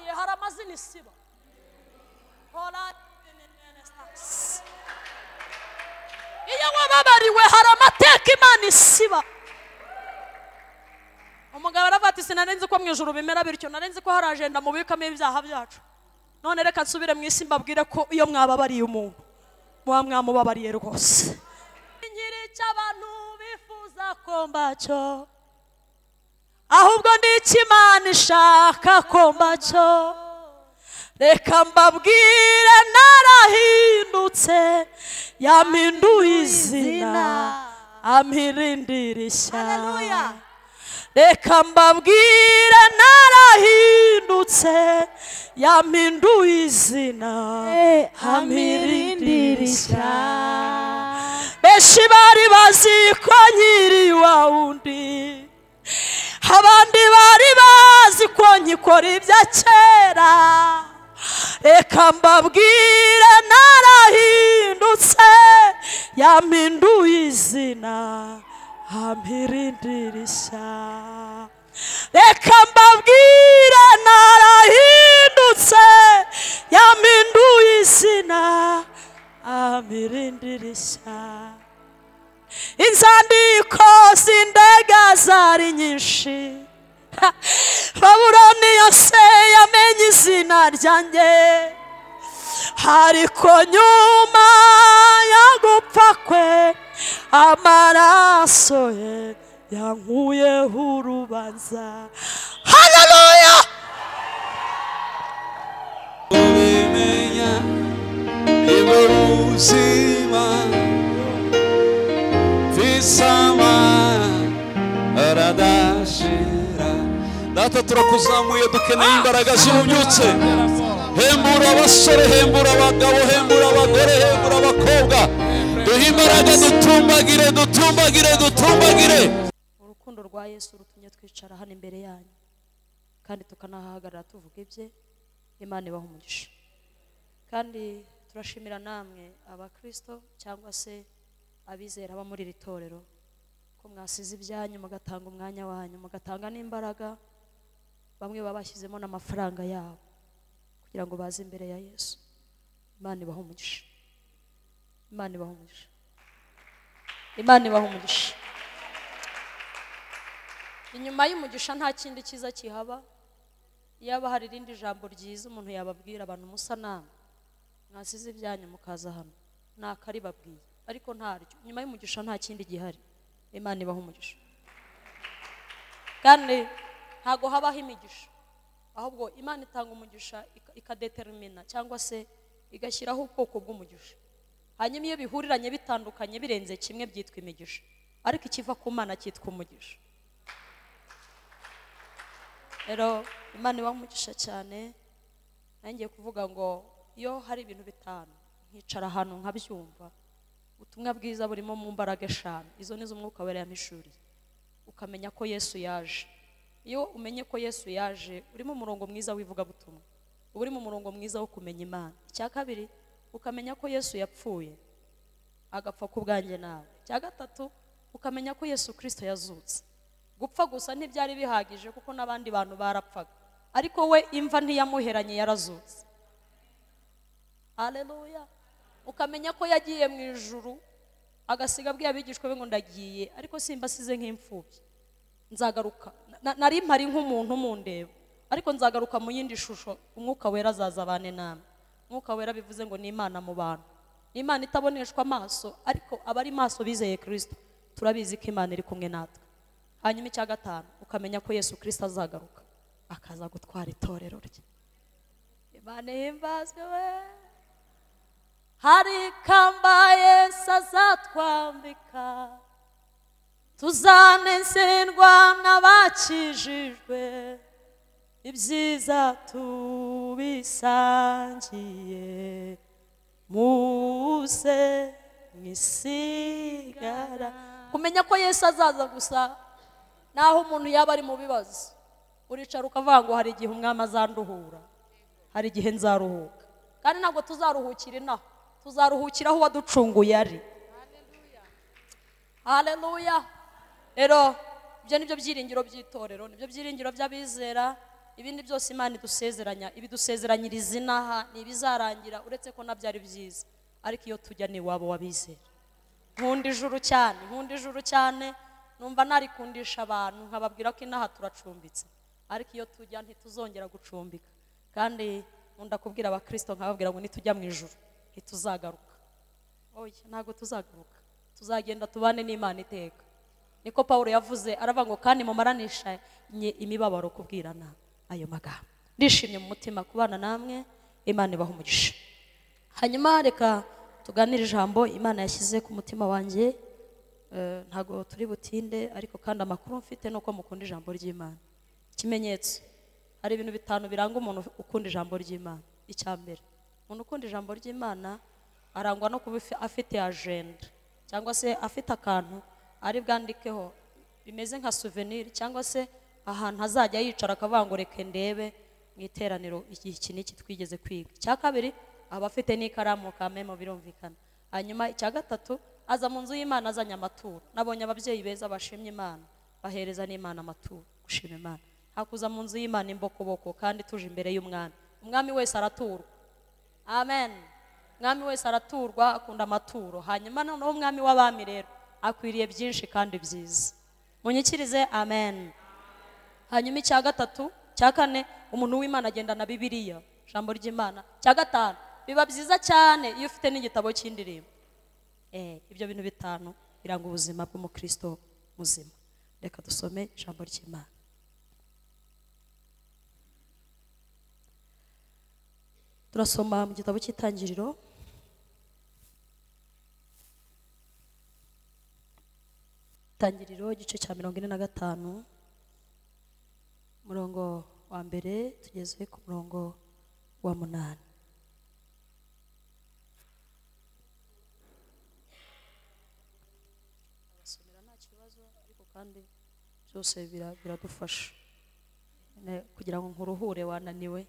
ihora amazina isibo hora renaissance. iyo wababariwe hari amateka imana isiba umugabo aravuga ati sinarenze ko mu ijoro bimera bityo narenze ko hari ajenda mubikamo ibyaha byacu none reka nsubire mu isi mbabwire ko iyo mwababariye umuntu muba mwamubabariye rwose nkiri icy'abantu bifuza ko mbacyo ahubwo ni icy'imana ishaka ko mbacyo reka mbabwire narahindutse yampinduye izina ampirindira ishyaka Hallelujah. reka mbabwire narahindutse yampinduye izina ampirindira ishyaka benshi bari bazi ko nkiri wa wundi abandi bari bazi ko nkikora ibya kera reka mbabwire narahindutse yampinduye izina ampirindira ishyaka reka mbabwire narahindutse yampinduye izina ampirindira ishyaka inzandiko z'indege zari nyinshi Ha! babuloni yose yamenye izina ryanjye ariko nyuma yo gupfa kwe amaraso ye yankuyeho urubanza haleluya ubimenya niwe buzima visama aradashira data turakuzamuye dukeneye imbaraga z'ububyutse hembura abasore hembura abagabo hembura abagore hembura abakobwa duhe imbaraga dutumbagire dutumbagire dutumbagire urukundo rwa yesu rutumye twicara hano imbere yanyu kandi tukanahahagarara tuvuga ibye imana ibaha umugisha kandi turashimira namwe abakristo cyangwa se abizera aba muri iri torero ko mwasize ibyanyu mugatanga umwanya wanyu mugatanga n'imbaraga bamwe baba bashyizemo n'amafaranga yabo kugira ngo baze imbere ya yesu imana ibaha umugisha imana ibaha umugisha imana ibaha umugisha inyuma y'umugisha nta kindi cyiza kihaba yaba hari irindi jambo ryiza umuntu yababwira abantu musa nama mwasize ibyanyu mukaza hano ni akaribabwiye ariko ntaryo inyuma y'umugisha nta kindi gihari imana ibaha umugisha kandi ntabwo habaho imigisha ahubwo imana itanga umugisha ika- ikadetermina cyangwa se igashyiraho ubwoko bw'umugisha hanyuma iyo bihuriranye bitandukanye birenze kimwe byitwa imigisha ariko ikiva ku mana cyitwa umugisha rero imana ibaha umugisha cyane nangiye kuvuga ngo iyo hari ibintu bitanu nkicara ahantu nkabyumva ubutumwa bwiza burimo mu mbaraga eshanu izo ni zo umwuka wera yampishuriye ukamenya ko yesu yaje iyo umenye ko yesu yaje urimo umurongo mwiza w'ivugabutumwa uba uri mu murongo mwiza wo kumenya imana icya kabiri ukamenya ko yesu yapfuye agapfa ku bwanjye nawe icya gatatu ukamenya ko yesu kirisito yazutse gupfa gusa ntibyari bihagije kuko n'abandi bantu barapfaga ariko we imva ntiyamuheranye yarazutse Haleluya. Ukamenya ko yagiye mu ijuru agasiga abwiye abigishwa be ngo ndagiye ariko simbasize nk'imfubyi. Nzagaruka. Na- Nari mpari nk'umuntu mundeba ariko nzagaruka mu yindi shusho umwuka wera azaza abane namwe. Umwuka wera bivuze ngo ni Imana mu bantu. Ni Imana itaboneshwa amaso ariko abari maso bizeye Kristo turabizi ko Imana iri kumwe natwe. Hanyuma icya gatanu ukamenya ko Yesu Kristo azagaruka akaza gutwara itorero rye. Imana ihimbazwe we. hari ikamba yesu azatwambika tuzanezerwa n'abakijijwe ibyiza tubisangiye muze mwisigara kumenya ko yesu azaza gusa naho umuntu yaba ari mu bibazo uricara ukavuga ngo hari igihe umwami azanduhura hari igihe nzaruhuka kandi ntabwo tuzaruhukira inaha tuzaruhukira aho uwaducunguye ari haleluya rero ibyo ni byo byiringiro by'itorero ni byo byiringiro by'abizera ibindi byose imana idusezeranya ibidusezeranyira izina aha ntibizarangira uretse ko nabyari byiza ariko iyo tujya ni iwabo wabizera nkunda ijuru cyane nkunda ijuru cyane numva narikundisha abantu nkababwira ko inaha turacumbitse ariko iyo tujya ntituzongera gucumbika kandi nkunda kubwira abakirisito nkababwira ngo nitujya mu ijuru ntituzagaruka oya ntabwo tuzagaruka tuzagenda tubane n'imana iteka niko paul yavuze aravuga ngo kandi mumaranisha imibabaro kubwirana ayo magambo ndishimye mu mutima kubana namwe imana ibaha umugisha hanyuma reka tuganire ijambo imana yashyize ku mutima wanjye eh, ntabwo turi butinde ariko kandi amakuru mfite ni uko mukunda ijambo ry'imana ikimenyetso hari ibintu bitanu biranga umuntu ukunda ijambo ry'imana icya mbere umuntu ukunda ijambo ry'imana arangwa no kuba ifi- afite ajenda cyangwa se afite akantu ari bwandikeho bimeze nka souvenir cyangwa se ahantu azajya yicara akavuga ngo reka ndebe mu iteraniro iki iki n'iki twigeze kwiga icya kabiri aba afite n'ikaramu ka memo birumvikana hanyuma icya gatatu aza mu nzu y'imana azanye amaturo nabonye ababyeyi beza bashimye imana bahereza n'imana amaturo gushima imana hakuza mu nzu y'imana imbokoboko kandi tuje imbere y'umwami umwami wese araturwa amen umwami wese araturwa akunda amaturo hanyuma noneho umwami w'abami rero akwiriye byinshi kandi byiza munyikirize amen hanyuma icya gatatu cya kane umuntu w'imana agendana bibiliya ijambo ry'imana cya gatanu biba byiza cyane iyo ufite n'igitabo cy'indirimbo Eh, ibyo bintu bitanu biranga ubuzima bw'umukristo muzima reka dusome ijambo ry'imana turasoma mu gitabo cy'itangiriro itangiriro igice cya mirongo ine na gatanu umurongo wa mbere tugeze ku murongo wa munani arasomera nta kibazo ariko kandi byose bira- biradufasha Ne- kugira ngo nkuruhure wananiwe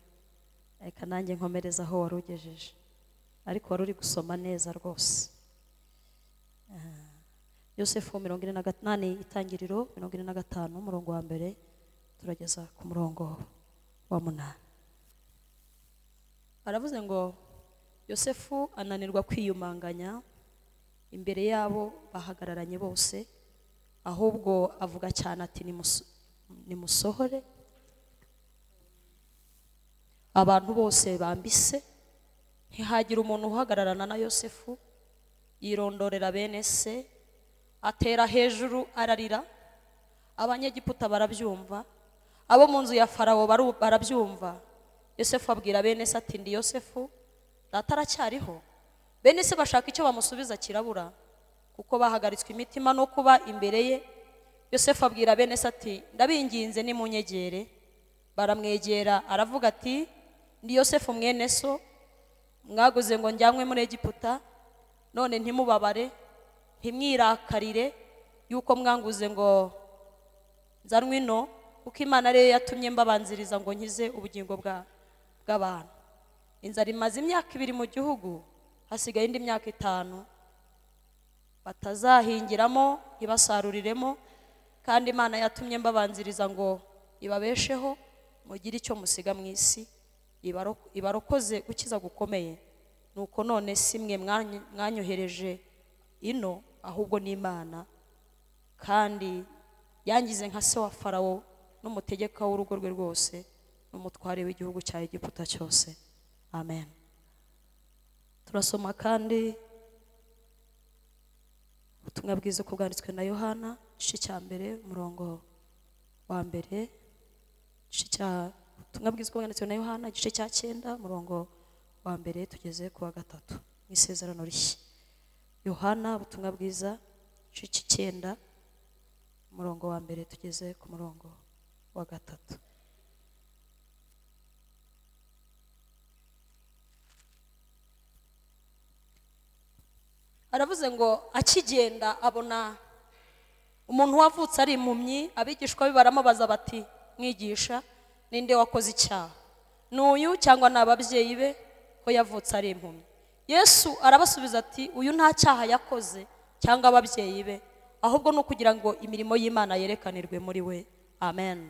reka nanjye nkomereze aho wari ugejeje ariko wari uri gusoma neza rwose Ah. yosefu mirongo ine na gatanu itangiriro mirongo ine na gatanu umurongo wa mbere turageza ku murongo wa munani aravuze ngo yosefu ananirwa kwiyumanganya imbere y'abo bahagararanye bose ahubwo avuga cyane ati "Nimuso- nimusohore abantu bose bambise ntihagire umuntu uhagararana na yosefu yirondorera bene se atera hejuru ararira abanyegiputa barabyumva abo mu nzu ya farawo baru- barabyumva yosefu abwira bene se ati ndi yosefu data aracyariho bene se bashaka icyo bamusubiza kirabura kuko bahagaritswe imitima no kuba imbere ye yosefu abwira bene se ati ndabinginze nimunyegere baramwegera aravuga ati ndi yosefu mwene so mwaguze ngo njyanwe muri egiputa none ntimubabare ntimwirakarire yuko mwanguze ngo nzanwe ino kuko imana ariyo yatumye mbabanziriza ngo nkize ubugingo bwa- bw'abantu inzara imaze imyaka ibiri mu gihugu hasigaye indi myaka itanu batazahingiramo ntibasaruriremo kandi imana yatumye mbabanziriza ngo ibabesheho mugire icyo musiga mu isi ibaro- ibarokoze gukiza gukomeye nuko none si mwe mwanyu- mwanyohereje ino ahubwo n'imana kandi yangize nka se wa farawo n'umutegeka w'urugo rwe rwose n'umutware w'igihugu cya egiputa cyose amen turasoma kandi ubutumwa bwiza uko bwanditswe na yohana igice cya mbere umurongo wa mbere igice cya ubutumwa bwiza uko bwanditswe na yohana igice cya cyenda umurongo wa mbere tugeze ku wa gatatu mu isezerano rishya yohana ubutumwa bwiza igice cy'icyenda umurongo wa mbere tugeze ku murongo wa gatatu aravuze ngo akigenda abona umuntu wavutse ari impumyi abigishwa be baramubaza bati mwigisha ninde wakoze icyaha ni uyu cyangwa ni ababyeyi be ko yavutse ari impumyi yesu arabasubiza ati uyu nta cyaha yakoze cyangwa ababyeyi be ahubwo ni ukugira ngo imirimo y'imana yerekanirwe muri we amen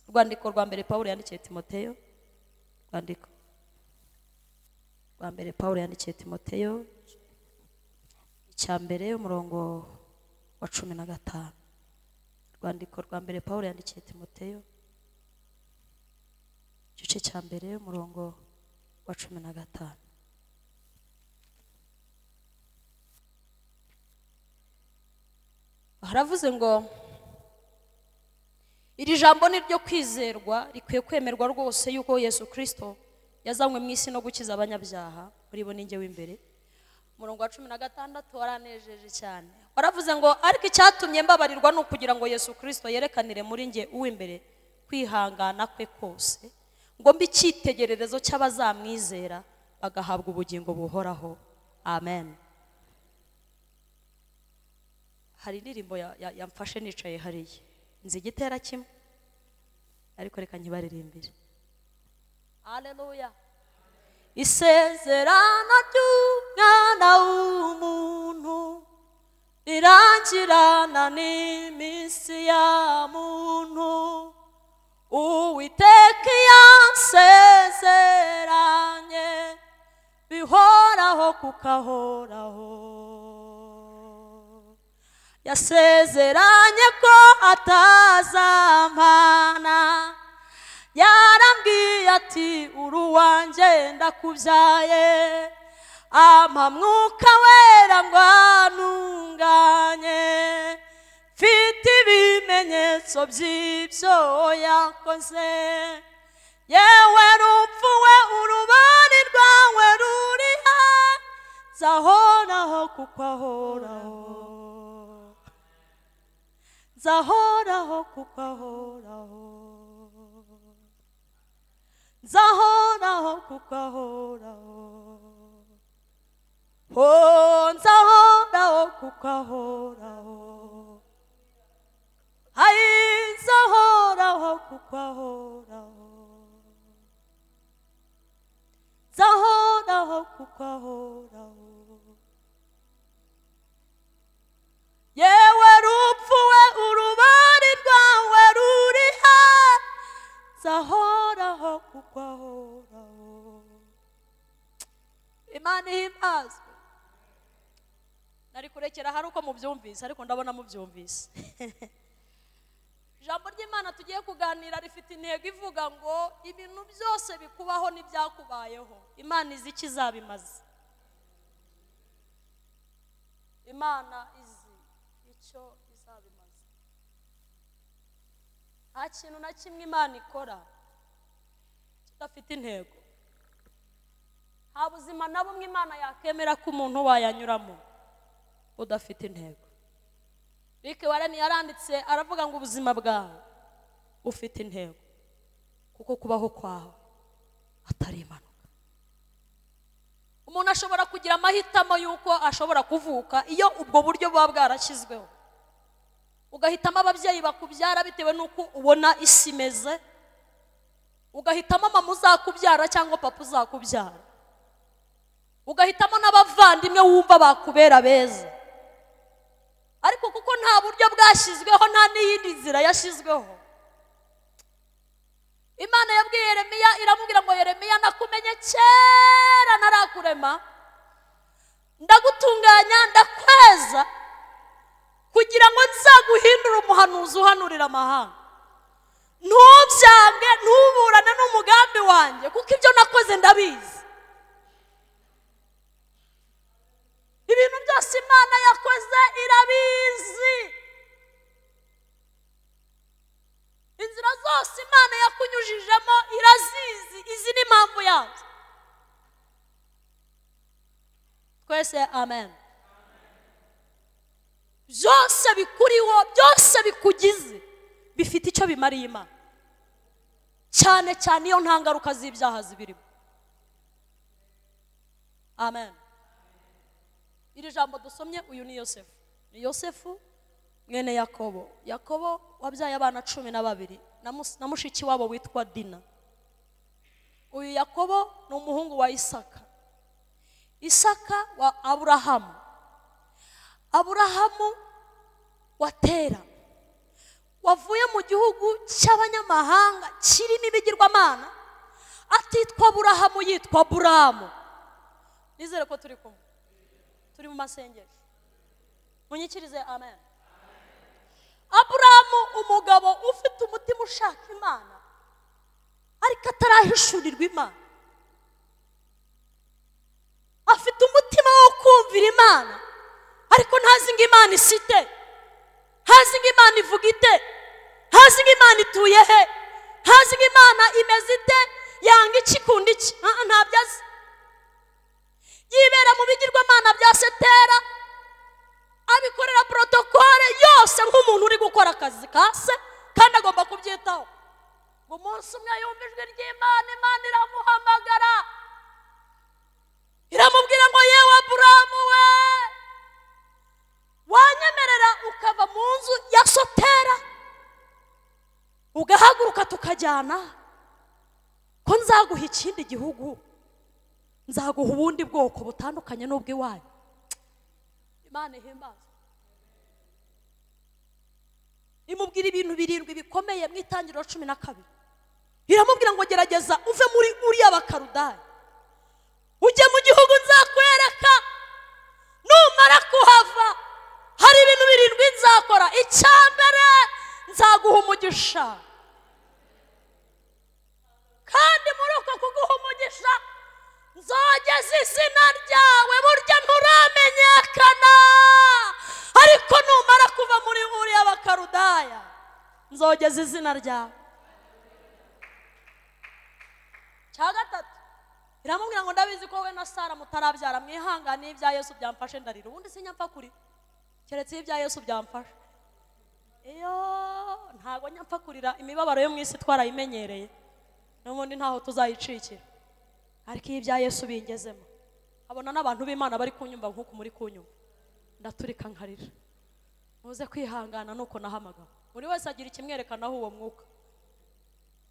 urwandiko rwa mbere paul yandikiye timoteyo rwandiko rwa mbere paul yandikiye timoteyo icya mbere umurongo wa cumi na gatanu rwandiko rwa mbere paul yandikiye timoteyo igice cya mbere umurongo wa cumi na gatanu haravuze ngo iri jambo ni ryo kwizerwa rikwiye kwemerwa rwose yuko yesu kirisito yazanywe mu isi no gukiza abanyabyaha muri bo ninjye w'imbere umurongo wa cumi na gatandatu waranejeje cyane waravuze ngo ariko icyatumye mbabarirwa ni ukugira ngo yesu kirisito yerekanire muri njye uw'imbere kwihangana kwe kose ngo mbe icyitegererezo cy'abazamwizera bagahabwa ubugingo buhoraho amen hari indirimbo ya- ya- yamfashe nicaye hariya nzi igitera kimwe ariko reka nkibaririmbire aleluya isezerano ry'umwana w'umuntu rirangirana n'iminsi ya muntu uwiteka yasezeranye bihoraho kukahoraho yasezeranye ko atazampana yarambwiye ati uruwanjye ndakubyaye ampa mwuka wera ngo anunganye mfite ibimenyetso by'ibyo yakoze yewe rupfu we urubari rwawe ruri hafi nzahoraho kuko ahoraho nzahoraho kuko ahoraho nzahoraho kuko ahoraho ho nzahoraho kuko ahoraho ayi nzahoraho kuko ahoraho nzahoraho kuko ahoraho yewe rupfu we urubari rwawe ruriha nzahoraho kuko ahoraho imana ihimbazwe nari kurekera hari uko mubyumvise ariko ndabona mubyumvise ijambo ry'imana tugiye kuganira rifite intego ivuga ngo ibintu byose bikubaho n'ibyakubayeho imana izi icyo izabimaze imana izi icyo izabimaze nta kintu na kimwe imana ikora kidafite intego nta buzima na bumwe imana yakemera ko umuntu wayanyuramo budafite intego Rick Warren yaranditse aravuga ngo ubuzima bwawe ufite intego kuko kubaho kwawe atari impanuka umuntu ashobora kugira amahitamo y'uko ashobora kuvuka iyo ubwo buryo buba bwarashyizweho ugahitamo ababyeyi bakubyara bitewe n'uko ubona isi imeze ugahitamo mama uzakubyara cyangwa papa uzakubyara ugahitamo n'abavandimwe wumva bakubera beza ariko kuko nta buryo bwashyizweho nta n'iyindi nzira yashyizweho imana yabwiye yeremiya iramubwira ngo yeremiya nakumenye kera ntarakurema ndagutunganya ndakweza kugira ngo nzaguhindure umuhanuzi uhanurira amahanga ntubyange ntuburane n'umugambi wanjye kuko ibyo nakoze ndabizi ibintu byose imana yakoze irabizi inzira zose imana yakunyujijemo irazizi izi ni impamvu yazo twese amen byose bikuriho byose bikugize bifite icyo bimariye imana cyane cyane iyo nta ngaruka z'ibyaha zibirimo amen iri jambo dusomye uyu ni yosefu ni yosefu mwene yakobo yakobo wabyaye abana cumi na babiri na mus- na mushiki wabo witwa dina uyu yakobo ni umuhungu wa isaka isaka wa aburahamu aburahamu wa tera wavuye mu gihugu cy'abanyamahanga kirimo ibigirwamana atitwa burahamu yitwa buramu nizere ko turi kumwe turi mu masengesho munyikirize amen aburamu umugabo ufite umutima ushaka imana ariko atarahishurirwa imana afite umutima wo kumvira imana ariko ntazi ngo imana isite ntazi ngo imana ivuga ite ntazi ngo imana ituye he ntazi ngo imana imeze ite yanga iki ikunda iki Ah, ah, ntabyo azi yibera mu bigirwamana bya setera abikorera porotokole yose nk'umuntu uri gukora akazi ka se kandi agomba kubyitaho ngo umunsi umwe yumva ijwi ry'imana imana iramuhamagara iramubwira ngo yewe aburamu we wanyemerera ukava mu nzu ya sotera ugahaguruka tukajyana ko nzaguha ikindi gihugu nzaguha ubundi bwoko butandukanye n'ubw'iwanyu imana ihimbaza imubwira ibintu birindwi bikomeye mu itangiriro cumi na kabiri iramubwira ngo gerageza uve muri uriya bakarudari ujye mu gihugu nzakwereka numara kuhava hari ibintu birindwi nzakora icya mbere nzaguha umugisha kandi muri uko kuguha umugisha nzogeza izina ryawe burya nturamenyekana ariko numara kuva muri buriya bakarudaya nzogeza izina ryawe cya gatatu iramubwira ngo ndabizi ko we na sara mutarabyara mwihangane ibya yesu byamfashe ndarira ubundi sinyapfa kuri keretse iyo ibya yesu byamfashe iyo ntabwo nyapfa kurira imibabaro yo mu isi twarayimenyereye n'ubundi ntaho tuzayicikira ariko iyo ibya yesu bingezemo abona n'abantu b'imana bari kunyumva nk'uku muri kunyumva ndaturika nkarira muze kwihangana nuko nahamagawe buri wese agira ikimwerekanaho uwo mwuka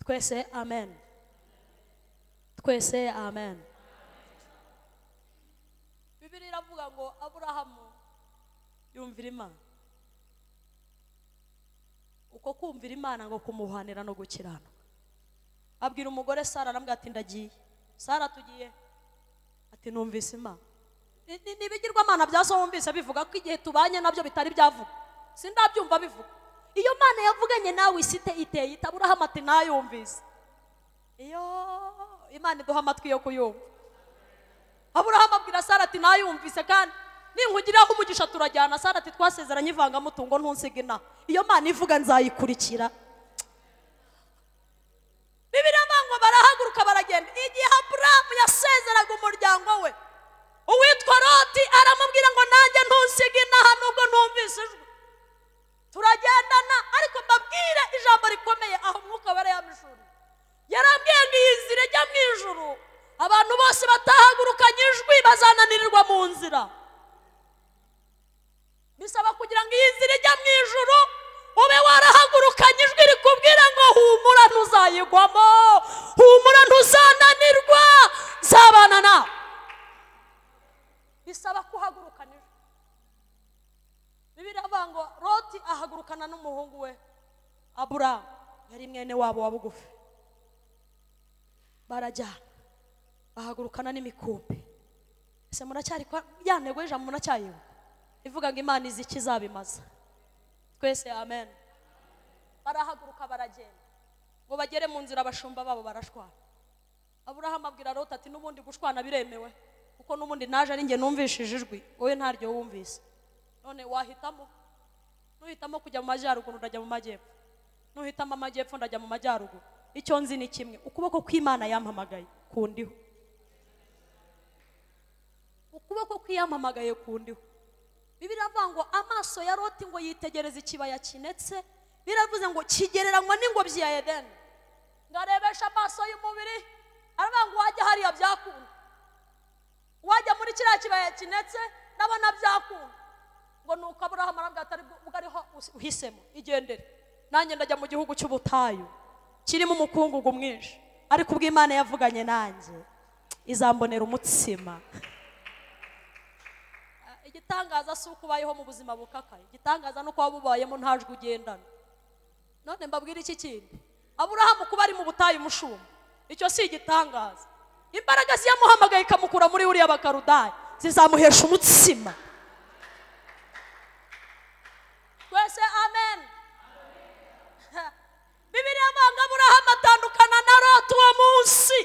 twese amen twese amen bibiri iravuga ngo aburahamu yumvira imana uko kumvira imana ngo kumuhanira no gukiranuka abwira umugore sara arambwira ati ndagiye sara tugiye ati numvise imana Ni- ni- ni ibigirwamana bya so wumvise bivuga ko igihe tubanye nabyo bitari byavuga sindabyumva bivuga iyo mana yavuganye nawe isite iteye ite aburahamu ati nayumvise iyo imana iduha amatwi yo kuyumva aburahamu abwira sara ati nayumvise kandi ninkugiraho umugisha turajyana sara ati twasezeranye ivangamutungo ntunsige inaha iyo mana ivuga nzayikurikira bibiriya ngo barahaguruka baragenda igihe aburahamu yasezeraga umuryango we uwitwa roti aramubwira ngo nanjye ntunsige inaha nubwo ntumvise ijwi turagendana ariko mbabwire ijambo rikomeye aho umwuka wera yamishuri yarambwiye ngo iyi nzira ijya mu ijuru abantu bose batahagurukanye ijwi bazananirirwa mu nzira bisaba kugira ngo iyi nzira ijya mu ijuru ube warahagurukanye ijwi rikubwira ngo humura ntuzayigwamo humura ntuzananirwa nzabana nawe bisaba kuhagurukana ijwi bibiri avuga ngo roti ahagurukana n'umuhungu we aburamu yari mwene wabo wa bugufi barajyana bahagurukana n'imikumbi ese muracyari kwa ya ntego y'ijambo muracyayibuka ivuga ngo imana izi ikizabimaza twese amen barahaguruka baragenda ngo bagere mu nzira abashumba babo barashwana aburahamu abwira rota ati n'ubundi gushwana biremewe kuko n'ubundi naje ari njye numvishije ijwi wowe ntaryo wumvise none wahitamo nuhitamo kujya mu majyaruguru ndajya mu majyepfo nuhitamo amajyepfo ndajya mu majyaruguru icyo nzi ni kimwe ukuboko kw'imana yampamagaye kundiho ukuboko kw'iyampamagaye kundiho bibiri avuga ngo amaso ya roti ngo yitegereza ikibaya kinetse biravuze ngo kigereranywa n'ingobyi ya edeni ngarebesha amaso y'umubiri aravuga ngo wajya hariya byakunda wajya muri kiriya kibaya kinetse ndabona byakunda ngo ni uko aburahamu arambwira atari bwo ariho uhisemo igendere nanjye ndajya mu gihugu cy'ubutayu kirimo umukungugu mwinshi ariko ubwo imana yavuganye nanjye izambonera umutsima Ah, igitangaza si uko ubayeho mu buzima bukakaye igitangaza ni uko waba ubayemo nta jwi ugendana none mbabwira iki kintu aburahamu kuba ari mu butayu umushumba icyo si igitangaza imbaraga ziyamuhamagaye ikamukura muri buriya bakarudaya zizamuhesha umutsima twese amen bibiriya mpanga aburahamu atandukana na loti uwo munsi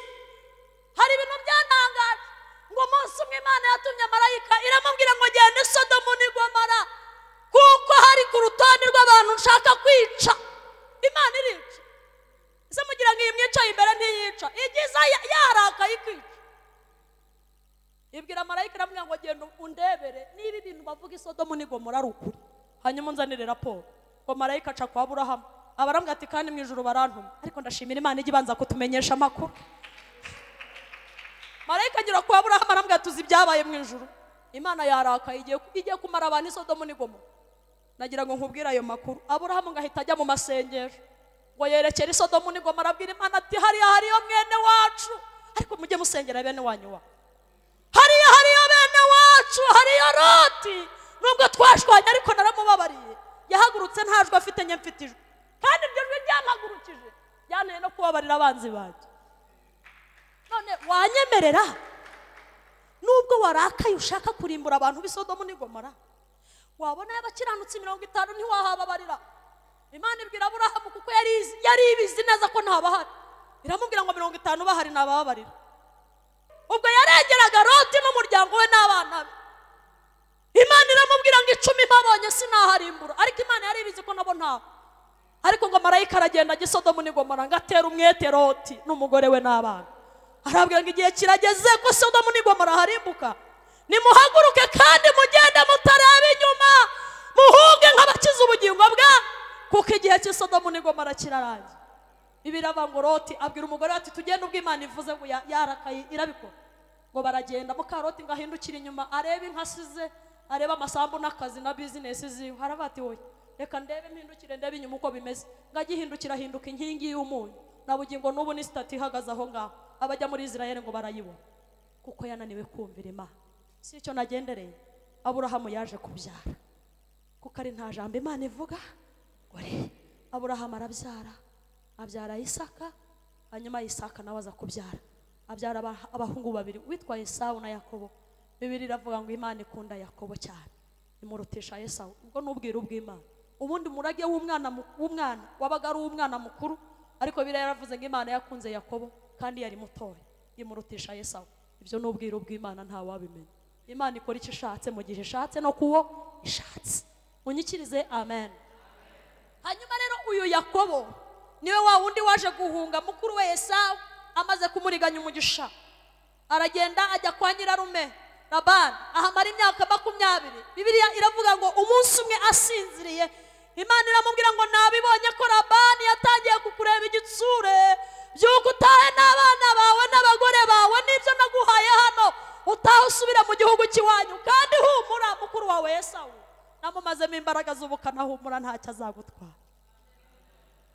hari ibintu byantangaje ngo umunsi umwe imana yatumye marayika iramubwira ngo genda i sodomu n'i gomora kuko hari ku rutonde rw'abantu nshaka kwica imana irica ese mugira ngo iyi mwicaye imbere ntiyica igiza ya- yarakaye ikica ibwira marayika iramubwira ngo genda undebere niba ibintu bavuga i sodomu n'i gomora ari ukuri hanyuma unzanire raporo ngo marayika aca kwa aburahamu abarambwira ati kandi mu ijoro barantuma ariko ndashimira imana ijya ibanza kutumenyesha amakuru marayika agira kwa aburahamu arambwira ati uzi ibyabaye mu ijuru imana yarakaye igiye igiye kumara abantu isodomu n'igomo nagira ngo nkubwire ayo makuru aburahamu ngo ahita ajya mu masengesho ngo yerekere isodomu n'igoma arabwira imana ati hariya hariyo mwene wacu ariko mujye musengera bene wanyu wa hariya hariya bene wacu hariya roti nubwo twashwanye ariko naramubabariye yahagurutse ntajwe afite njye mfite ijwi kandi iryo jwi ryampagurukije byanteye no kubabarira abanzi banjye none wanyemerera nubwo warakaye ushaka kurimbura abantu b'isodomu n'igomora wabonayo abakiranutsi mirongo itanu ntiwahababarira imana ibwira aburahamu kuko yari izi- yari ibizi neza ko ntabahari iramubwira ngo mirongo itanu bahari ntabababarira ubwo yarengeraga roti n'umuryango we n'abana be imana iramubwira ngo icumi babonye sinaharimbura ariko imana yari ibizi ko nabo ntabo ariko ngo marayika aragenda ajya i sodomu n'igomora ngo atere umwete roti n'umugore we n'abana arabwira ngo igihe kirageze ko sodomu n'igomora harimbuka nimuhaguruke kandi mugende mutareba inyuma muhunge nk'abakize ubugingo bwa kuko igihe cy'isodomu n'igomora kirarangiye bibiraba ngo roti abwira umugore we ati tugende ubwo imana ivuze ngo ya- yarakaye irabikora ngo baragenda mukaroti ngo ahindukire inyuma arebe inka asize arebe amasambu n'akazi na bizinesi ziwe haraba ati wowe reka ndebe mpindukire ndebe inyuma uko bimeze ngo agihindukira ahinduka inkingi y'umunyu na bugingo n'ubu ni sitati ihagaze aho ngaho abajya muri israel ngo barayibona kuko yananiwe kumvira imana si icyo nagendereye aburahamu yaje kubyara kuko ari nta jambo imana ivuga gore aburahamu arabyara abyara isaka hanyuma isaka nawe aza kubyara abyara aba- abahungu babiri witwa esawu na yakobo bibiri iravuga ngo imana ikunda yakobo cyane imurutisha esawu ubwo n'ubwiru bw'imana ubundi murage w'umwana mu- w'umwana wabaga ari uw'umwana mukuru ariko biriya yaravuze ngo imana yakunze yakobo kandi yari mutoya imurutisha esawu ibyo ni ubwiru bw'imana ntawabimenya imana ikora icyo ishatse mu gihe ishatse no kuwo ishatse unyikirize amen hanyuma rero uyu yakobo niwe wa wundi waje guhunga mukuru we esawu amaze kumuriganya umugisha aragenda ajya kwa nyirarume labani ahamara imyaka makumyabiri bibiliya iravuga ngo umunsi umwe asinziriye imana iramubwira ngo nabibonye ko labani yatangiye kukureba igitsure byuko utahe n'abana bawe n'abagore bawe n'ibyo naguhaye hano utahe usubire mu gihugu cy'iwanyu kandi humura mukuru wawe esawu namumazemo imbaraga z'ubukana humura ntacyo azagutwara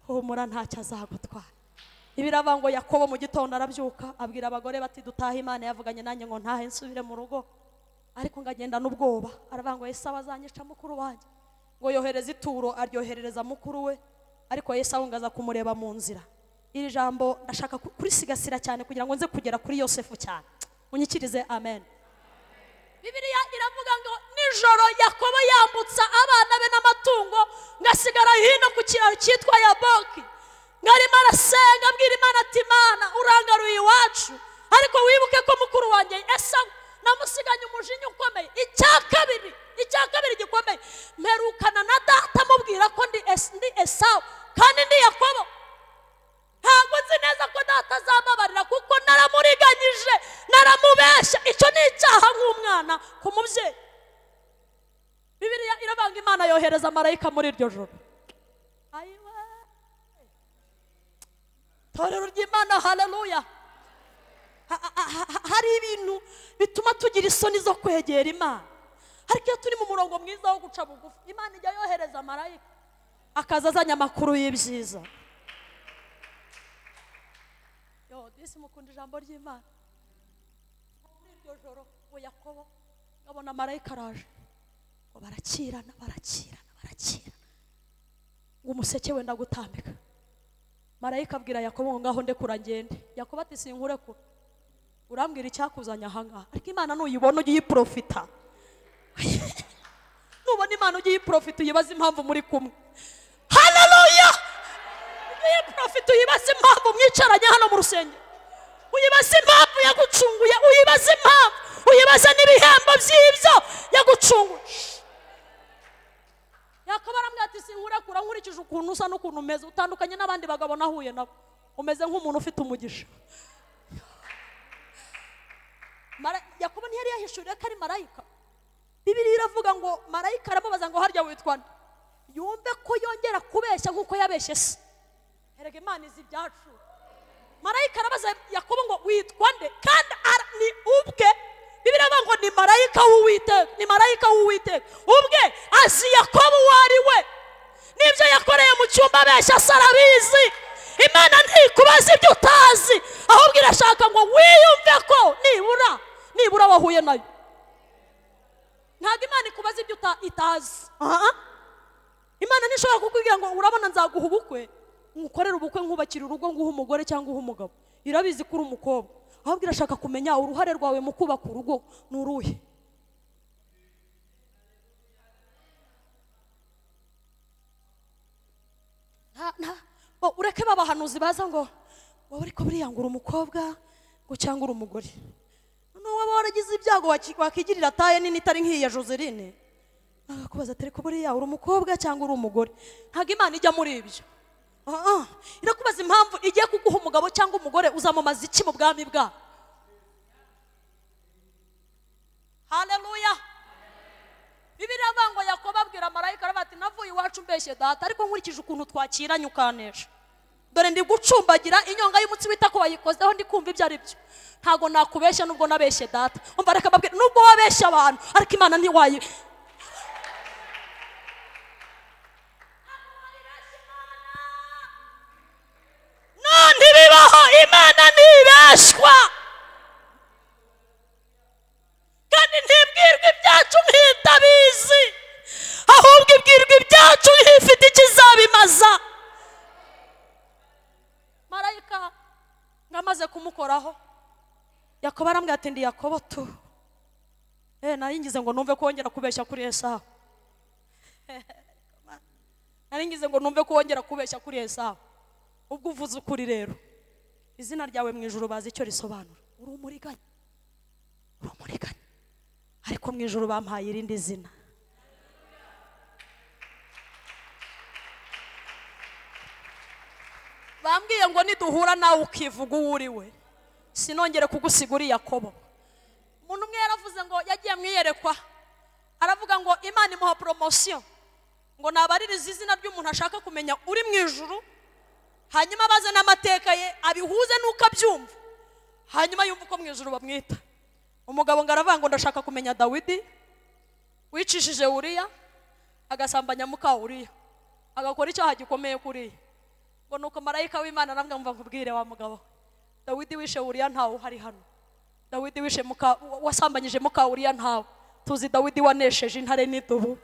humura ntacyo azagutwara ibirava ngo yakobo mu gitondo arabyuka abwira abagore bati dutaha imana yavuganye nanjye ngo ntahe nsubire mu rugo ariko ngo agenda n'ubwoba aravuga ngo esawu azanyica mukuru wanjye ngo yohereze ituro aryoherereza mukuru we ariko esawu ngo aza kumureba mu nzira iri jambo ndashaka ku- kurisigasira cyane kugira ngo nze kugera kuri yosefu cyane unyikirize amen bibiliya iravuga ngo nijoro yakobo yambutsa abana be n'amatungo ngasigara hino ku kiraro cyitwa yaboki nkarimo arasenga abwira imana ati mana urangaruye iwacu ariko wibuke ko mukuru wanjye esawu namusiganye umujinya ukomeye icya kabiri icya kabiri gikomeye mperukana na data amubwira ko ndi Es- ndi esawu kandi ndi yakobo ntabwo nzi neza ko data azababarira kuko naramuriganyije naramubeshya icyo ni icyaha nk'umwana ku mubyeyi bibiliya iravanga imana yohereza marayika muri iryo joro ayiwe torero ry'imana haleluya Ha- ha- ha- ha- hari ibintu bituma tugira isoni zo kwegera imana ariko iyo turi mu murongo mwiza wo guca bugufi imana ijya yohereza marayika akaza azanye amakuru y'ibyiza yo disi mukunda ijambo ry'imana muri iryo joro we yakobo ngabona marayika araje ngo barakirana barakirana barakirana ngo umuseke wenda gutambika marayika abwira yakobo ngo ngaho ndekura ngende yakobo ati sinkurekura urambwira icyakuzanye ahangaha ariko imana nuyibona ujye uyiprofita nubona imana ujye uyiprofita uyibaze impamvu muri kumwe haleluya ujye uyiprofita uyibaze impamvu mwicaranye hano mu rusengero uyibaze impamvu yagucunguye uyibaze impamvu uyibaze n'ibihembo by'ibyo yagucunguye yakaba arambwira ati sinkurekura nkurikije ukuntu usa n'ukuntu umeze utandukanye n'abandi bagabo nahuye nabo umeze nk'umuntu ufite umugisha Mara- yakobo ntiyari yahishuriye ko ari marayika bibiriya iravuga ngo marayika aramubaza ngo harya witwa nde yumve ko yongera kubeshya nk'uko yabeshye se erega imana izi ibyacu marayika arabaza yakobo ngo witwa nde kandi ara- ni ubwe bibiriya avuga ngo ni marayika w'uwiteka ni marayika w'uwiteka ubwe azi yakobo uwo ari we n'ibyo yakoreye mu cyumba abeshya se arabizi imana ntikubaza ibyo utazi ahubwo irashaka ngo wiyumve ko nibura nibura wahuye nayo ntabwo imana ikubaza ibyo uta- itazi Aha. imana ntishobora kukubwira ngo urabona nzaguha ubukwe ngukorere ubukwe nkubakira urugo nguhe umugore cyangwa uhe umugabo irabizi ko uri umukobwa ahubwo irashaka kumenya uruhare rwawe mu kubaka urugo ni uruhe nta- nta- bo- ureke babahanuzi baza ngo wowe ariko buriya ngo uri umukobwa ngo cyangwa uri umugore noneho waba waragize ibyago waki- wakigirira taye nini itari nk'iya joseline bakakubaza ati ariko buriya uri umukobwa cyangwa uri umugore ntabwo imana ijya muri ibyo Ah, ah. irakubaza impamvu igiye kuguha umugabo cyangwa umugore uzamumaza iki mu bwami bwawe haleluya bibiliya avuga ngo yakobo abwira marayika aravuga ati navuye iwacu mbeshye data ariko nkurikije ukuntu twakiranye ukanesha dore ndi gucumbagira inyonga y'umutsi wita ko wayikozeho ndi kumva ibyo ari byo ntabwo nakubeshya nubwo nabeshye data umva reka mbabwire nubwo wabeshye abantu ariko imana ntiwayi none bibaho imana ntibeshwa kandi ntibwirwa ibyacu nk'itabizi ahubwo ibwirwa ibyacu nk'ifite ikizabimaza marayika ngamaze kumukoraho yakobo arambwira ati ndi yakobo tu eh naringize ngo numve ko wongera kubeshya kuri esawu naringize ngo numve ko wongera kubeshya kuri esawu ubwo uvuze ukuri rero izina ryawe mu ijoro bazi icyo risobanura uri umuriganya uri umuriganya ariko mu ijoro bampaye irindi zina bambwiye ngo niduhura nawe ukivuga uwo uri we sinongere kugusiga uri yakobo umuntu umwe yaravuze ngo yagiye mu iyerekwa aravuga ngo imana imuha poromosiyo ngo nabaririze izina ry'umuntu ashaka kumenya uri mu ijuru hanyuma abaze n'amateka ye abihuze n'uko abyumva hanyuma yumva uko mu ijuru bamwita umugabo ngo aravuga ngo ndashaka kumenya dawidi wicishije uriya agasambanya muka uriya agakora icyaha gikomeye kuriya ngo nuko marayika w'imana namwe mva nkubwire wa mugabo dawidi wishe uriya ntawe uhari hano dawidi wishe muka wasambanyije muka uriya ntawe tuzi dawidi wanesheje intare n'idubu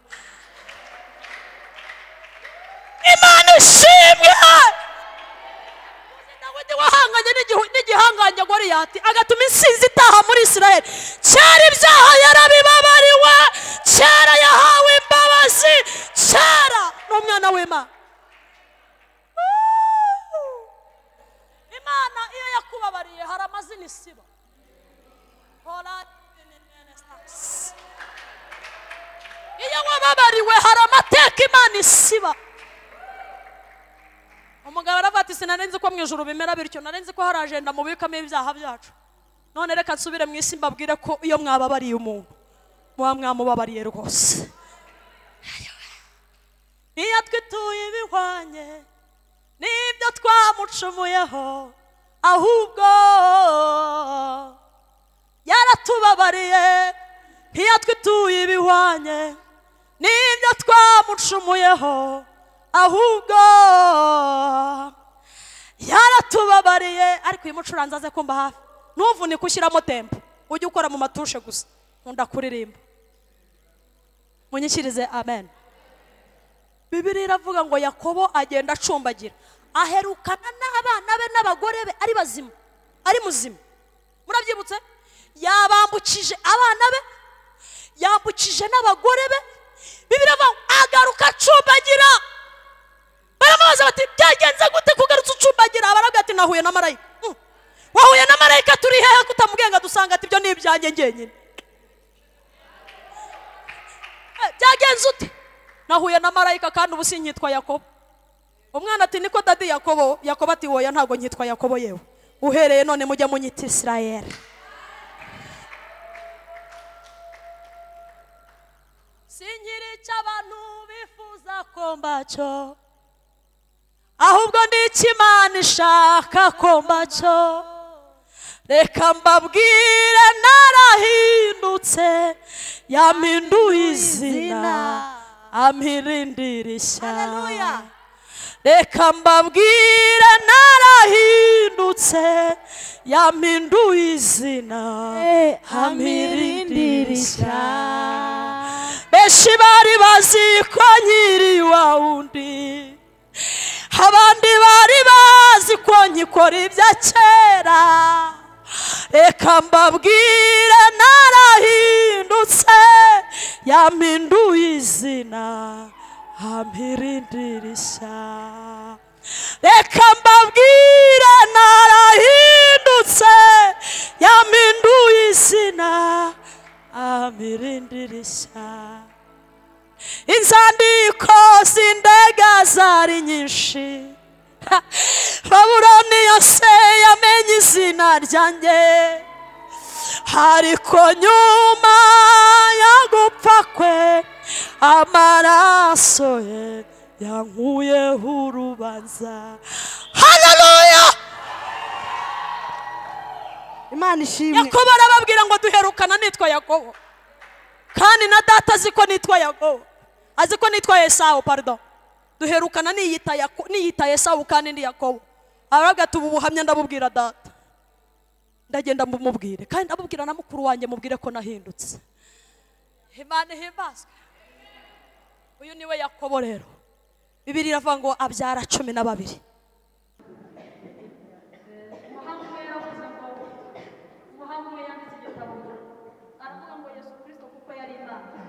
imana ishimwe dawidi wahanganye n'igihu- n'igihangange goriyati agatuma insinzi itaha muri isirayeli kera ibyaha yarabibabariwe kera yahawe imbabazi kera n'umwana w'imana Woo! imana iyo yakubabariye hari amazina isiba Hola, in the name of Jesus. iyo wababariwe hari amateka imana isiba umugabo aravuga ati sinarenze ko mu ijoro bimera bityo narenze ko hari ajenda mubikamo ibyaha byacu none reka nsubire mu isi mbabwire ko iyo mwababariye umuntu muba mwamubabariye rwose iyo twituye ibihwanye n'ibyo twamucumuyeho ahubwo yaratubabariye iyo twituye ibihwanye n'ibyo twamucumuyeho ahubwo yaratubabariye ariko uyu mucuranzi aze kumva hafi ntuvunike ushyiramo tempo ujye ukora mu matushe gusa nkunda kuririmba munyikirize amen bibiriya iravuga ngo yakobo agenda acumbagira aherukana n'abana be n'abagore be ari bazima ari muzima murabyibutse yabambukije abana be yambukije n'abagore be bibiriya avuga ngo agaruka acumbagira baramubaza bati byagenze gute kugarutse ucumbagira baravuga ati nahuye na marayika Hmm. wahuye na marayika turi hehe kutamugenga dusanga ati ibyo ni ibyanjye ngenyine Eh, byagenze ute nahuye na marayika kandi ubu sinyitwa yakobo umwana ati niko dadi yakobo yakobo ati woya ntabwo nkitwa yakobo yewe uhereye none mujya munyita isirayeli sinkiri icyo abantu bifuza ko mbacyo ahubwo ni icyo imana ishaka ko mbacyo reka mbabwire narahindutse yampinduye izina ampirindira ishyaka Hallelujah. reka mbabwire narahindutse yampinduye izina amirindira ishyaka benshi bari bazi ko nkiri wa wundi abandi bari bazi ko nkikora ibya kera reka mbabwire narahindutse yampinduye izina ampirindira ishyaka reka mbabwire narahindutse yampinduye izina ampirindira ishyaka inzandiko z'indege zari nyinshi Ha! babuloni yose yamenye izina ryanjye ariko nyuma yo gupfa kwe amaraso ye yankuyeho urubanza haleluya imana ishimwe yakobo arababwira ngo duherukana nitwa yakobo kandi na data azi ko nitwa yakobo azi ko nitwa esawu parido duherukana niyita Yako- niyita esawu kandi ndi yakobo aravuga ati ubu buhamya ndabubwira data ndagenda mbumubwire kandi ndabubwira na mukuru wanjye mubwire ko nahindutse imana ihimbazwe uyu niwe yakobo rero bibiri iravuga ngo abyara cumi na babiri umuhanga umwe yanditse igitabo aravuga ngo yesu kirisito kuko yari imana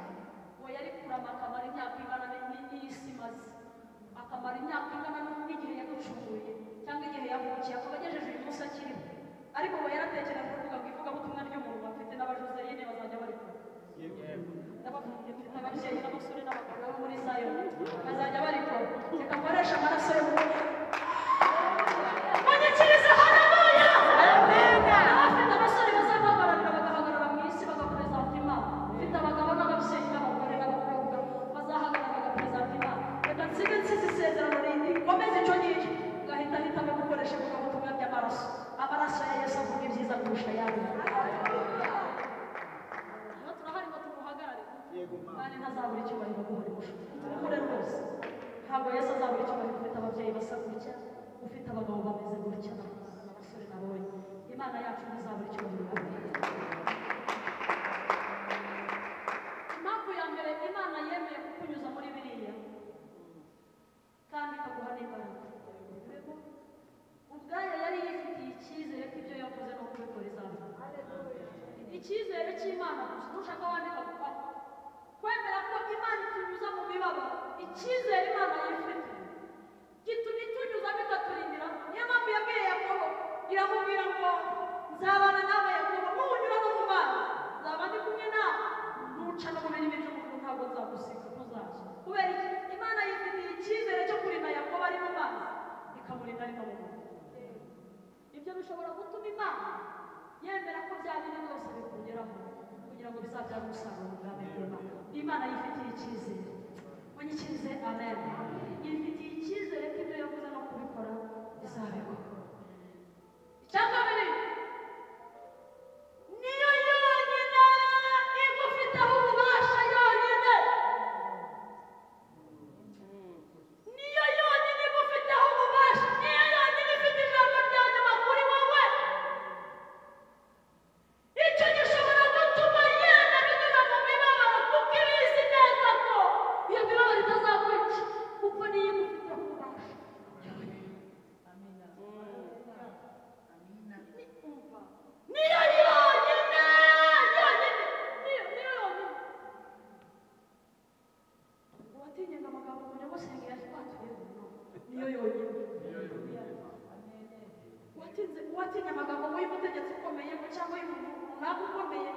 uwo yari kurama akamara imyaka ingana n'indi y'isi imaze akamara imyaka ingana n'igihe yaducunguye cyangwa igihe yavukiye akaba agejeje uyu munsi akiriho ariko uwo yaratekereje kuvuga ngo ivugabutumwa ry'umuntu bafite n'abajozerine bazajya bari kumwe ababyeyi n'abasore n'abagabo bo muri zayoni bazajya bari kumwe reka nkoreshe amaraso y'umuntu munyikirize hano abaye afite abasore bazabahagararira bagahagarara mu isi bagaperezanta imana ufite abagabo n'ababyeyi n'abagore n'abakobwa bazahagarara bagaperezanta imana reka nsige nsize isezerano rindi komeze icyo ngicyo ugahita ahitamo gukoresha ivugabutumwa ry'amaraso amaraso ya yesu avuga ibyiza kurusha ayandi iyo turahari ngo tumuhagarare kandi ntazabura icyubahiro guhurimusha tumukure rwose ntabwo yesu azabura icyubahiro ufite ababyeyi basa gutya ufite abagabo bameze gutya n'abasore nabonye imana yacu ntizabura icyubahiro impamvu ya mbere imana yemeye kukunyuza muri biriya kandi ikaguha n'imbaraga ubwayo yari yifitiye icyizere ko ibyo yavuze ni ukubikora izabona icyizere cy'imana gusa ntushaka wandika kuva kwemera ko imana itunyuza mu mibabaro icyizere imana yifite gituma itunyuza bikaturindira niyo mpamvu yabwiye yakobo iramubwira ngo nzabana nawe yakobo nubunyura no mu bana nzaba ndi kumwe nawe nuca no mu birimi by'umuntu ntabwo nzagusiga ntuzaza kubera iki imana yifitiye icyizere cyo kurinda yakobo ari mu mazi ikamurinda ari no mu muntu ibyo bishobora gutuma imana yemera ko bya biri byose bikugeraho kugira ngo bizabyare umusaruro mu bwami bw'imana imana yifitiye icyizere munyikirize amen yifitiye icyizere ko ibyo yavuze no kubikora bizabikora icya kabiri niyo yonyine igufiteho ububasha yonyine niyo yonyine igufiteho ububasha niyo yonyine ifite ijambo rya nyuma kuri wowe icyo gishobora gutuma yenda binyura mu mibabaro kuko ibizi neza ko kandi yigufitiye kubasha niyo yonyine yonyine niyo niyo yonyine ngo watinyaga amagambo mbere musengera twatuye niyo yonyine watinze watinya amagambo y'umutegetsi ukomeye ngo cyangwa y'umuntu runaka ukomeye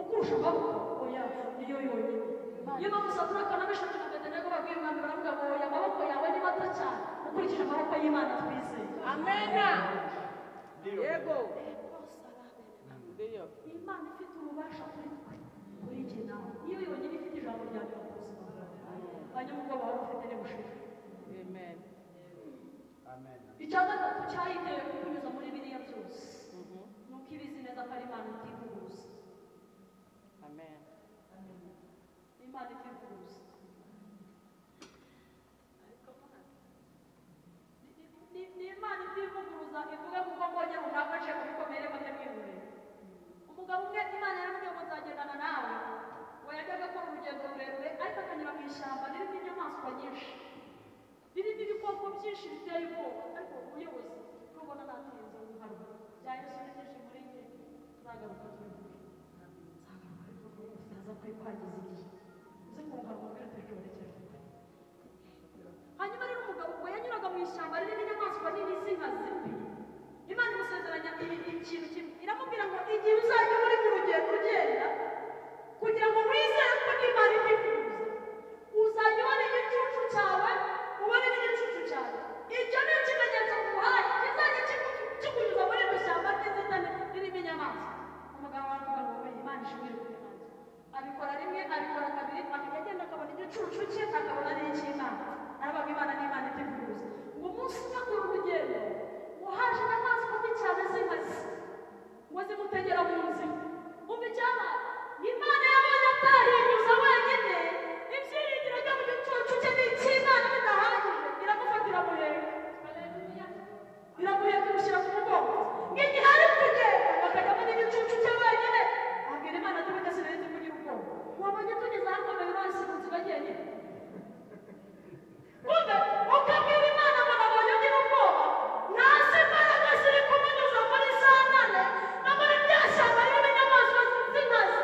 ukurusha amaboko oya niyo yonyine iyo bamusatira akana bishobora kugatenera babwiye umwami baravuga ngo oya amaboko yawe ni mato cyane ukurikije amaboko y'imana twizeye amena Diego. Diego. Imana ifite ububasha kuri twe kuri njye nawe iyo yonyine ifite ijambo rya nyuma ku buzima bwawe hanyuma ubwo waba ufite n'ubushira Amen. Amen. icya gatatu cyayiteye kukunyuza muri biriya byose ni uko ibizi neza ko ari imana itivuguruza Amen. imana itivuguruza ni ni imana itivuguruza ivuga kuko mbonye runaka nje kubikomere bakamwihurira umugabo umwe imana yaramubwiye ngo nzagendana nawe we yajyaga akora urugendo rurerure ariko akanyura mu ishyamba ririmo inyamaswa nyinshi ririmo ibikoko byinshi biteye ubwoba ariko umuyobozi rubona natinze umuharo byayisonekeje muri njye nzagaruka turi nzaza kuri kwangiza igihe uze kungarwa mbere tujorekeje hanyuma rero umugabo ubwo yanyuraga mu ishyamba ririmo inyamaswa nini z'inkazi imana imusezeranya ibi ikintu kimwe iramubwira ngo igihe uzajya muri buri rugendo ugenda kugira ngo wizere ko n'imana ibyifuza uzajya ubona igicucu cyawe ubone n'igicucu cyawe ibyo ni ikimenyetso ku muhanda kizajya kiku- kikunyuza muri iryo shyamba ry'inzitane ririmo inyamaswa umugabo waravuga ngo "Oya, imana ishimwe abikora rimwe abikora kabiri akajya agenda akabona igicucu cye akabona n'icy'imana arabaga imana n'imana iteguruza ngo umunsi umwe akora urugendo ngo haje inyamaswa mbi cyane z'inkazi ngo zimutegera mu nzira umva icyabaye imana yabonye atahinyuza wenyine ibyiringiro byo mu gicucu cye n'icy'imana bidahagije iramufatira muremure biramuheka imushyira ku mugongo nk'igihe ari kugenda bakajyamo n'igicucu cye wenyine abwira imana ati wenda sinahise kugira ubwoba wabonye tugeze ahakomeye bazimunsi bagenyine kumbe ukabwira imana ngo nabonye ugira ubwoba ntazi imbaraga ziri kumunyuza muri saa nane no muri rya shyamba ririmo inyamaswa z'inkazi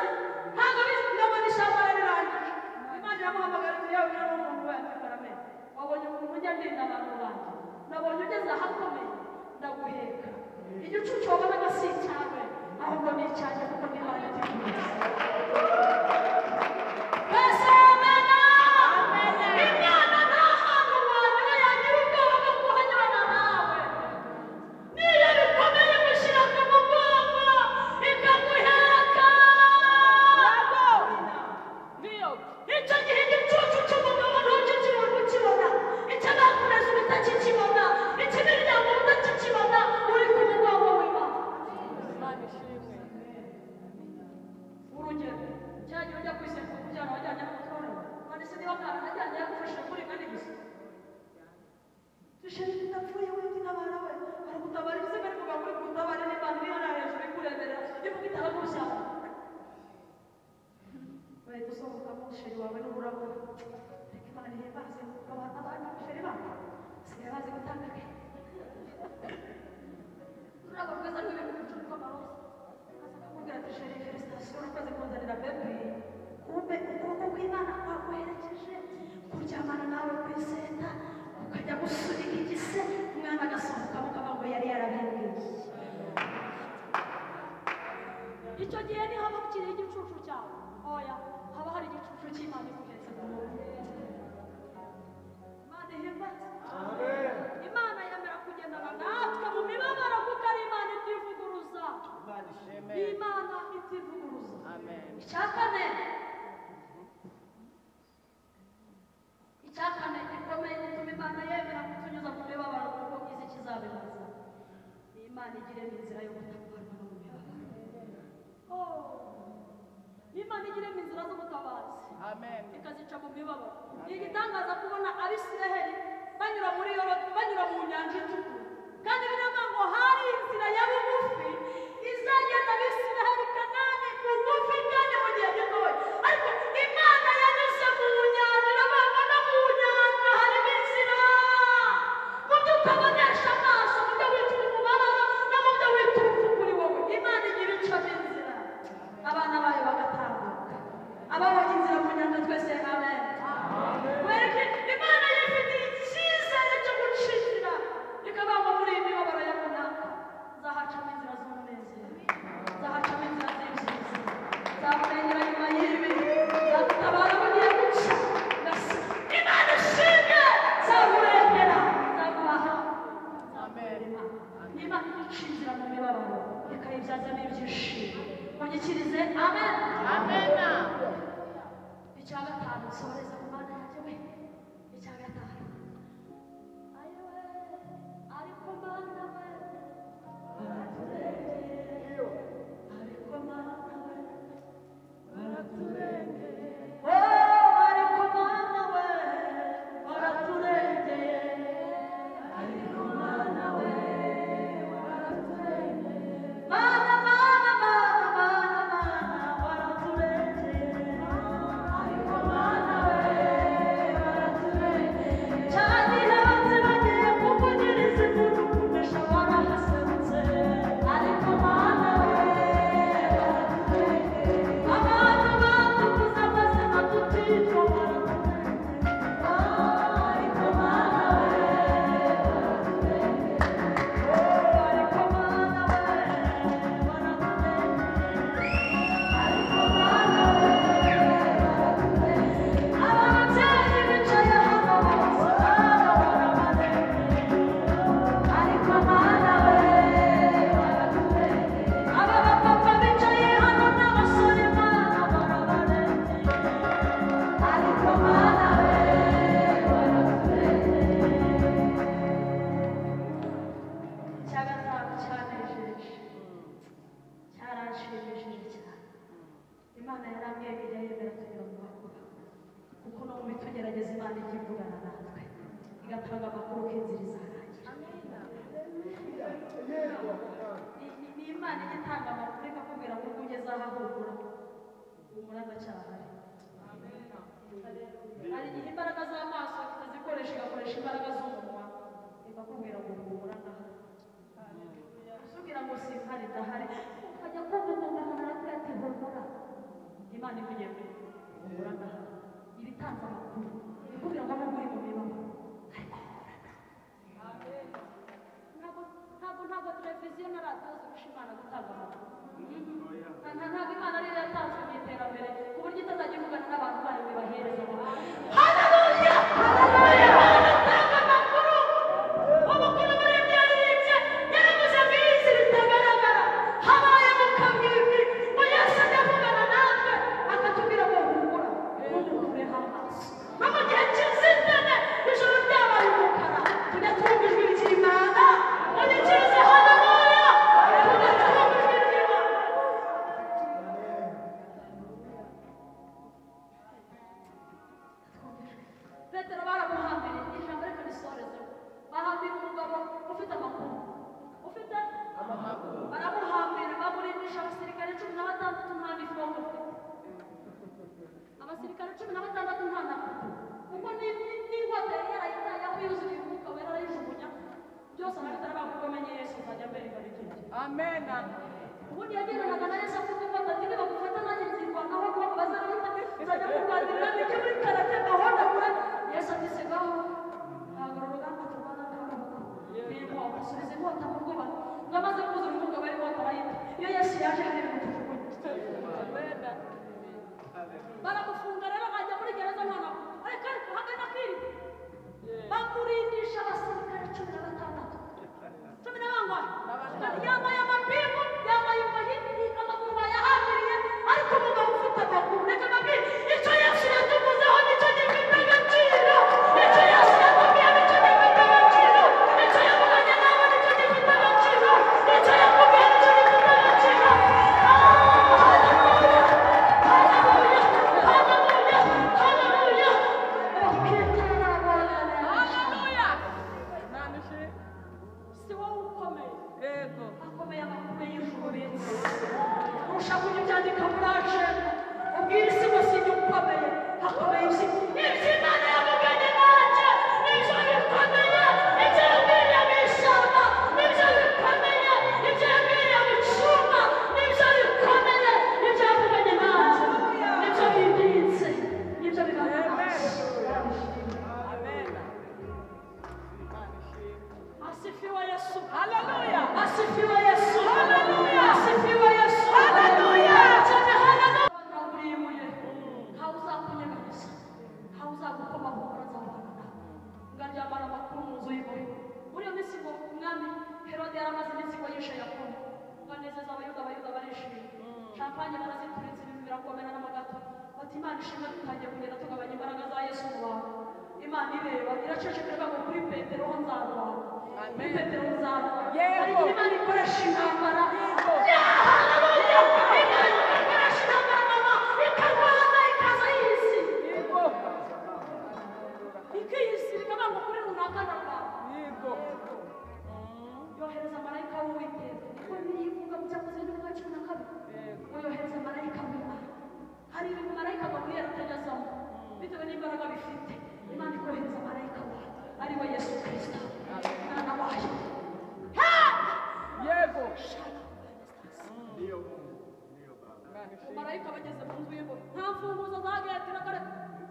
ntabwo bizi ndabona ishyamba rirangije imana iramuhamagara ati yewe niba umuntu we akikora amenyo wabonye umuntu ujya ndinda abantu banjye nabonye ugeze ahakomeye ndaguheka igicucu wabonaga si icyawe ahubwo ni icyanjye kuko ni imana iteguye Bese amena, imana nta hantu wanyura yagira ubwoba bwo kuhanyurana nawe. Niyo bikomeye imushyira ku mugongo, ikaguheka. Icyo gihe igicucu cy'umugabo ntukikibone ukibona, ikidakureza utakikibona, ikibiryamo utakikibona, uri ku mugongo w'Imana. urugero cyangwa ujya kwiseka kubyara wajyanye n'amafaranga none se niba mwana ajyanye yagufashe muri kandi gusa dushimira udapfuye wenda intabara we baragutabara bize bari kuva kuri gutabara n'imana iri hariya hejuru ikureberera ivuga itarakurushyana bahita usohoka umusheri wawe n'ururabo ariko imana ihimbaze abantu abandi umusheri babo basigaye bazi gutanga akenge ururabo rwiza rw'ibintu bicuruka amaroza akakubwira ati sheri felisitasiyo urakoze kunzanira bebi kumbe ukuboko kw'imana kwakoherekeje kuryamana nawe ku iseta ukajya gusunika igise umwana agasohoka mukaba ngo yari yarabibwiye icyo gihe ni haba kiri igicucu cyawe oya haba hari igicucu cy'imana ikuhetse ku muntu imana ihimbaza imana yemera kugendana natwe mu mibabaro kuko ari imana itivuguruza imana itivuguruza Amen. icya kane icya kane gikomeye gituma imana yemera kutunyuza mu mibabaro kuko izi kizabibaza ni imana igira inzira yo gutabarwa mu mibabaro Oh, imana igira inzira z'ubutabazi Amen. ikazica mu mibabaro ni igitangaza kubona abisiraheli banyura muri yorodi banyura mu nyanja itukura kandi biravuga ngo hari inzira ya bugufi izagenda abisiraheli kanani bugufi kandi mu gihe gitoya ariko imana yanyuze mu nyanja iravuga ngo no mu nyanja harimo inzira imana ijya ivugana natwe igatanga amakuru k'inzira izarangira Ni- ni- ni imana ijya itanga amakuru ikakubwira ngo ugeze aha humura humura ndacyahari hari igihe imbaraga z'amaso tutazikoresha igakoresha imbaraga z'umunwa ikakubwira ngo humura ndahari usubira ngo simpari ndahari ukajya kumva umuntu arakubwira ati humura imana ivugiye ngo humura ndahari iba itanze amakuru ikubwira ngo nubwo uri mu mibabaro ariko humura ndahari ntabwo ntabwo ntabwo televiziyo na radiyo zirusha imana gutanga amakuru nta nta- ntabwo imana ariyo yatanzwe mu iterambere ku buryo itazajya ivugana n'abantu bayo ngo ibahereze amakuru petero baramuhambira ijambo ariko risoreze bahambira umugabo ufite amakuru ufite baramuhambira bamuringisha abasirikare cumi na batandatu nta nifomu ufite abasirikare cumi na batandatu nta nakuru kuko ni- ni- n'ingota yari yarayitayeho yuzuye umwuka wera arayijugunya byose ababitari bakuko amenye yesu azajya mbere igarukira Amen. ubundi yagendanaga na yesu afite ubwoba ati niba gufata nanjye nzirwanaho kuko bazarahita nzajya kurwanirira nijye muri karate gahunda kure yesu ati sigaho ntabwo uru rugamba turwana n'abagabo n'inkota subiza inkota mu rwoba ngo amaze kuzura umugabo inkota arayita iyo yesu yaje hari ibintu tujugunya baramufunga rero bajya muri gereza noneho ariko ariko hagana kwirirwa bamurindisha abasirikare cumi na batandatu cumi na bangahe yambaye amapingu yambaye umuhi amaguru bayahambiriye ariko umugabo ufite amaguru reka mabwire icyo yesu yatuguzeho nicyo gifite agaciro icyo yesu yatubwiye nicyo gifite agaciro icyo yavuganye nawe nicyo gifite agaciro icyo yakubwiye nicyo gifite agaciro si wowe ukomeye Yego. akomeye amakuru y'ijuru benshi kurusha kujya ubyandika muri ajenda ubwira isi ngo sinjye ukomeye hakomeye ibyo ibyo imana yavuganye nanjye ibyo bikomeye ibyo yabwiriye mu ishyamba ibyo bikomeye ibyo yabwiriye mu cyumba ibyo bikomeye ibyo yavuganye nanjye ibyo bibitse ibyo bibaye Amen. Asifiwe Yesu. Haleluya. Asifiwe Yesu. Haleluya. Asifiwe Yesu. Haleluya. Cyane haleluya. Naburimuye. Ntawuzakunyeganyeza. Ntawuzagukomaho urazabana nawe. Ngaryamana amakuru mu nzu y'impuhwe. Muri iyo minsi ngo umwami Herode yari amaze iminsi ngo yishe Yakobo. Banezeza abayuda, abayuda barishimye. Champagne barazituritse ibintu birakomera n'amagato. Bati Imana ishimwe dutangiye kugenda tugabanya imbaraga za Yesu mu bantu. Imana ireba iracecekera ikavuga kuri Petero ho nzarwana. Amen. Petero nzarwana. Ariko Imana ikoresha intambara. Haleluya! Imana ikoresha intambara mama ikarwana ikaza y'isi. Yego. Ikiyisirika banga kuri runaka na rwanda. Yego. yohereza marayika w'uwiteka niko biri ivuga mu cyakoze n'ibivuga cumi na kabiri ngo yohereza marayika w'imana hari ibintu marayika bakwiye atajyazamo bitewe n'imbaraga bifite imana ikohereza marayika wayo ari we yesu kirisito mwana wayo Yego. marayika bageze mu nzu y'ingoro nta mfunguzo za geti reka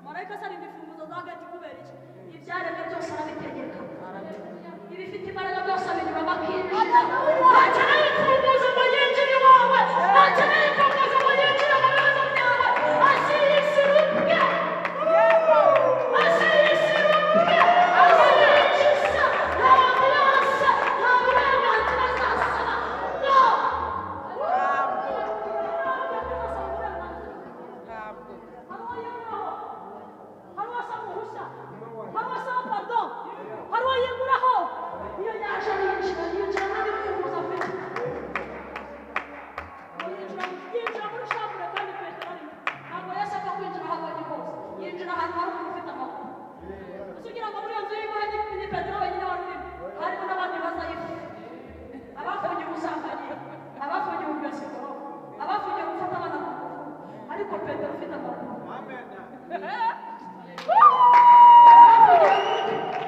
marayika asarinda imfunguzo za geti kubera iki ibyaremwe byose arabitegeka ibifite imbaraga byose abinyuramo akinjira ntakeneye imfunguzo ngo yinjire iwawe ntakeneye imfunguzo ngo yinjire mu bibazo byawe asirisiruke asirisiruke asirikiza nta burasa nta burenganzira azasaba no Ntabwo. Hari uwo yiguraho iyo yaje yinjira yinjira nta bifunguzo afite petero wenyine warurimo harimo n'abandi bazayifu abafungiye ubusambanyi abafungiye ubumesikoro abafungiye gufata abana mu ngufu ariko petero ufite amaguru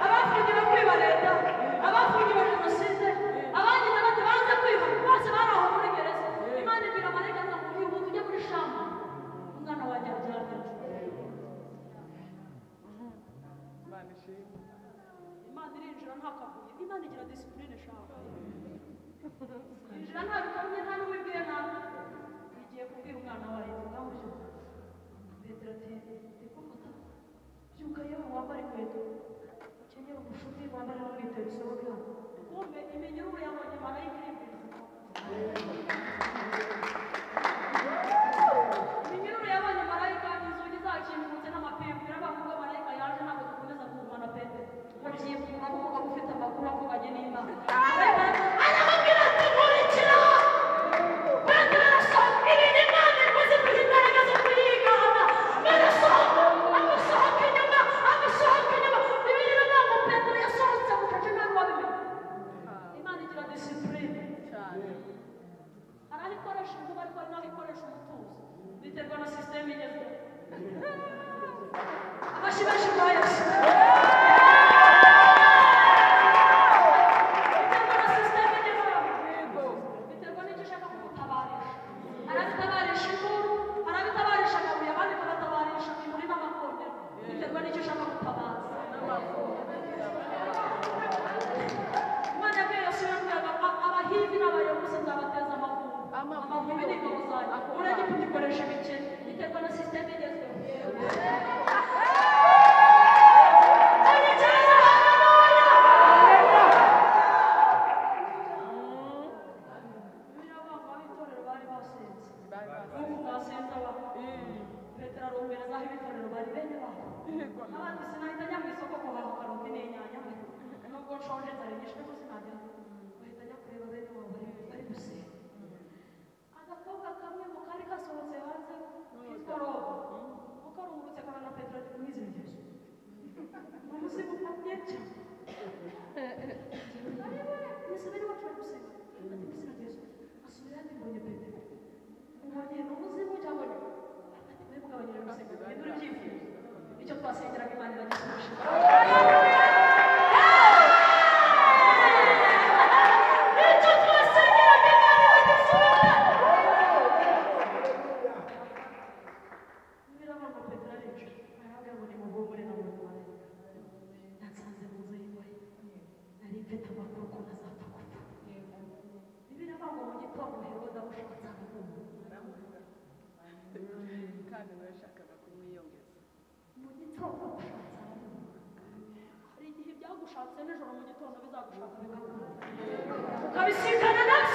abafungiwe kwiba leta abafungiwe jenoside abagize bati banze kwiba bose bari aho muri gereza imana ibwira marayika ngo uyu ujye muri shamba umwana wanjye aryamye Imana ishimwe. imana irinjira nta kabuye imana igira disipurine shaka injira nta bikomye nta n'uwo ibwiye nabi igiye kubwira umwana wawe ngamuje petero ati ndikuvuga byuka yewe wambara inkweto ukenyera umushumi wambara n'umwitero usohoke hano kumbe iminyururu yabonye marayika iri imbere iminyururu yabonye marayika inzugi zakingutse n'amapingu birabavuga marayika yaje ntabwo dukomeza guhumana pete babyivuna nk'umugabo ufite amakuru avuganye n'imana aramubwira ati nkurikira petero arasohoka irinda imana ikoze kuri imbaraga zo kuyigana barasohoka amusohoka inyuma amusohoka inyuma bibiri ntabwo petero yasohotse bucece nawe wabimenya imana igira disipurine Cyane. arabikoresha inkuba ariko ari naho ikoresha umutuzo biterwa na sisiteme igezweho amashyi benshi mwayoze biterwa na sisiteme igezweho biterwa n'icyo ushaka kumutabarisha arabitabarisha inkuru arabitabarisha amabuye abandi bagatabarisha imuri n'amakondera biterwa n'icyo ushaka gutabaza imana yabwiye yosuwa ngo aba- abahivi n'abayobozi nzabateza amavumbi amavumbi ni ingabo zanjye uragiye kugikoresha imikino biterwa na sisiteme igezweho Bari basi. petero arumviriza aho ibitorero bari bene babo n'abandi sinahita njya mu isoko guhaha karoti n'inyanya nubwo nshonje nzari nyinshi ariko sinajya bahita njya kureba bene wabo bari bari gusenga agakobwa kamwe mu kari kasohotse hanze kitwa robo ukarungurutse kabona petero ati mwizina yesu umuzi mukomye cyane nisubire iwacu bari gusenga ati mwizina yesu asubira ati mbonye petero mbonye ni umuzimu cyangwa ni ati mwebwe abanyarwanda gusenga mwebwe urabyifuza icyo twasengeraga imana iragisubiza icyo twasengeraga imana iragisubiza Nyirabango Petero aricara, arababwira ngo nimuhumure namwe Natsanze mu nzu y'imbohe, nari mfite amakuru ko ntazapfa gupfa. Bibiliya ivuga ngo mu gitondo Herode amushatse aramuhumura. kandi nawe yashakaga kumwiyongeza Mu gitondo amushatse aramuhumura. Hari igihe ibyagushatse nijoro mu gitondo bizagushaka bikakuhumura. Ukabisikana na byo.